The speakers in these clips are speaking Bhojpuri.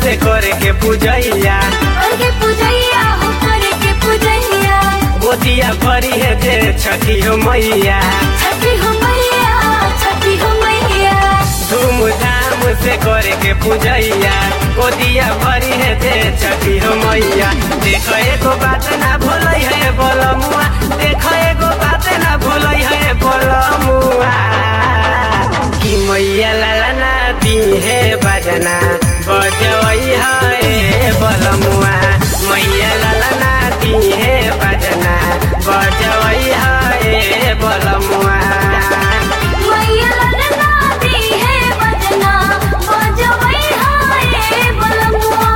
से करे के पूजैया करके पूजैया हो करके पूजैया गोतिया भरी है जे छठी हो मैया छठी हो मैया छठी हो मैया धूमधाम से करे के पूजैया गोतिया भरी है जे छठी हो मैया देख एगो बात ना भूलै है बोलमुआ देख एगो बात ना भूलै है बोलमुआ कि मैया लाला ना दी है बजना बजवई है बोलमुआ मैया लाला ना दी है बजना बजवई है बोलमुआ मैया ललना दी है बजना बजवई हाय बलमुआ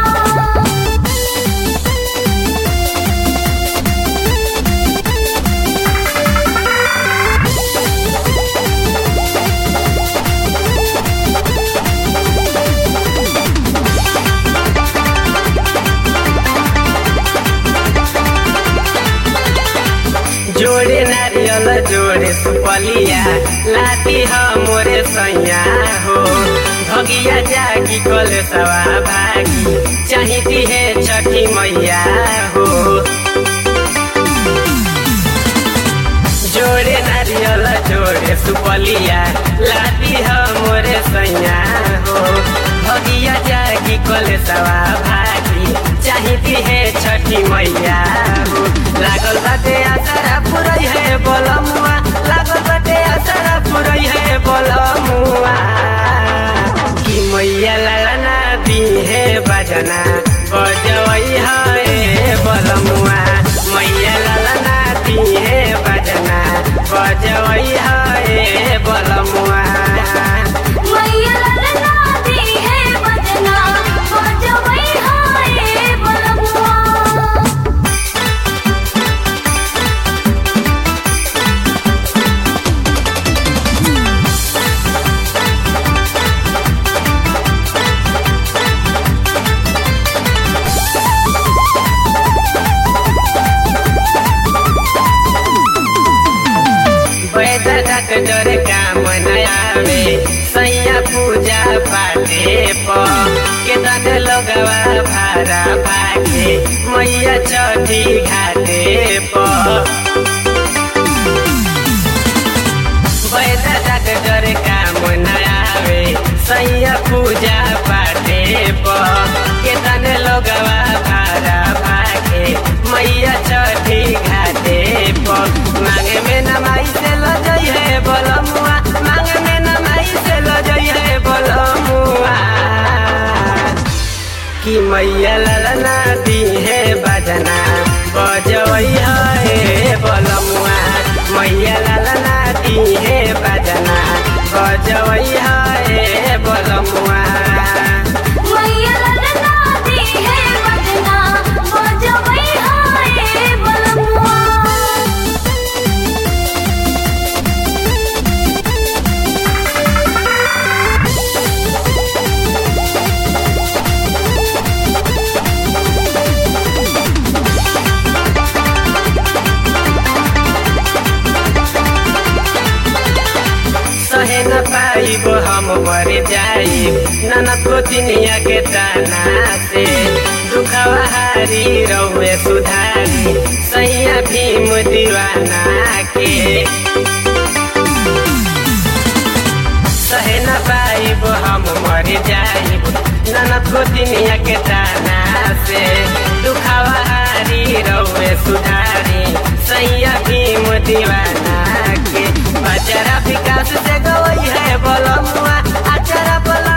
जोड़े नारियल जोड़े सुपलिया लाती ह मोरे सैया हो भगिया जागी कल सवा भागी चाहिती है छठी मैया हो जोड़े नारियल जोड़े सुपलिया लाती ह मोरे सैया हो भगिया जागी कल सवा भागी चाहिती है छठी मैया हो लागल बाटे आसारा पुरई है बोलमुआ लागल बाटे आसारा पुरई है बोलमुआ कि मैया लाला ना दी है बजना बजवई है बोलमुआ मैया लाला ना दी है बजना बजवई है बोलमुआ मैया ललना दी है बजना बजवई हाय बलमुआ पैदा डर काम नयावे सैया पूजा पाटे प केतन लगवा भारा भागे मैया छठी घाटे प पैदा डर काम नयावे सैया पूजा पाटे प केतन लगवा भारा भागे मैया छठी घाटे प मांगे में नमाई से लजई है बोलमुआ मांगे में नमाई से लजई है बोलमुआ कि मैया ललना दी है बजना बजवई है बोलमुआ मैया ललना दी है बजना बजवई है बोलमुआ मैया ललना दी है बजना बजवई हाय बलमुआ सहे न पाइब हम मर जाइब ननद को चिनिया के ताना से दुखवा हारी रहुए सुधारी सैया भीम दीवाना के सहे न पाइब हम मर जाइब ननद को चिनिया के ताना से दुखवा हारी रहुए सुधारी सैया भीम दीवाना के अचरा विकास से गवई है बोलमुआ अचरा बोल